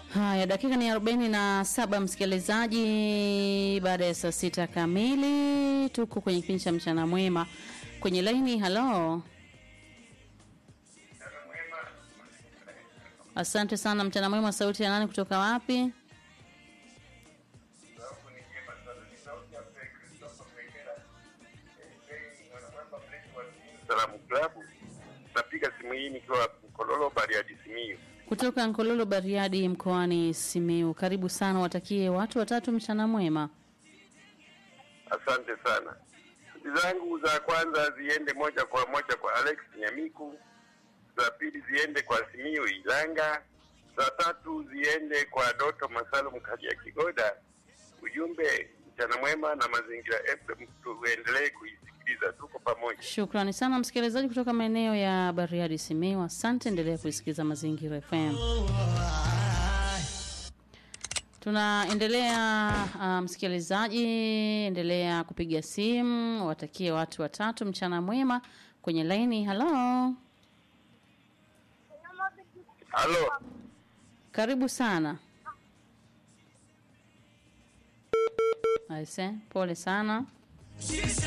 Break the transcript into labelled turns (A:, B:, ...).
A: Haya, dakika ni arobaini na saba msikilizaji, baada ya saa sita kamili tuko kwenye kipindi cha mchana mwema kwenye laini. Halo, asante sana. Mchana mwema, sauti ya nani kutoka wapi?
B: Salamu Klabu. Napiga simu hii nikiwa Mkololo Bariadi Simiyu.
A: Kutoka Nkololo Bariadi mkoani Simiu. Karibu sana, watakie watu watatu mchana mwema.
B: Asante sana. Shughuli zangu za kwanza ziende moja kwa moja kwa Alex Nyamiku, za pili ziende kwa Simiyu Ilanga, za tatu ziende kwa Doto Masalum Kaja Kigoda. Ujumbe mchana mwema na mazingira FM, tuendelee kuisikiliza, tuko pamoja.
A: Shukrani sana msikilizaji kutoka maeneo ya Bariadi Simiu. Asante, endelea kuisikiza Mazingira FM. Tunaendelea uh, msikilizaji, endelea kupiga simu, watakie watu watatu mchana mwema kwenye laini. Halo,
B: Halo,
A: karibu sana. Aise, pole sana.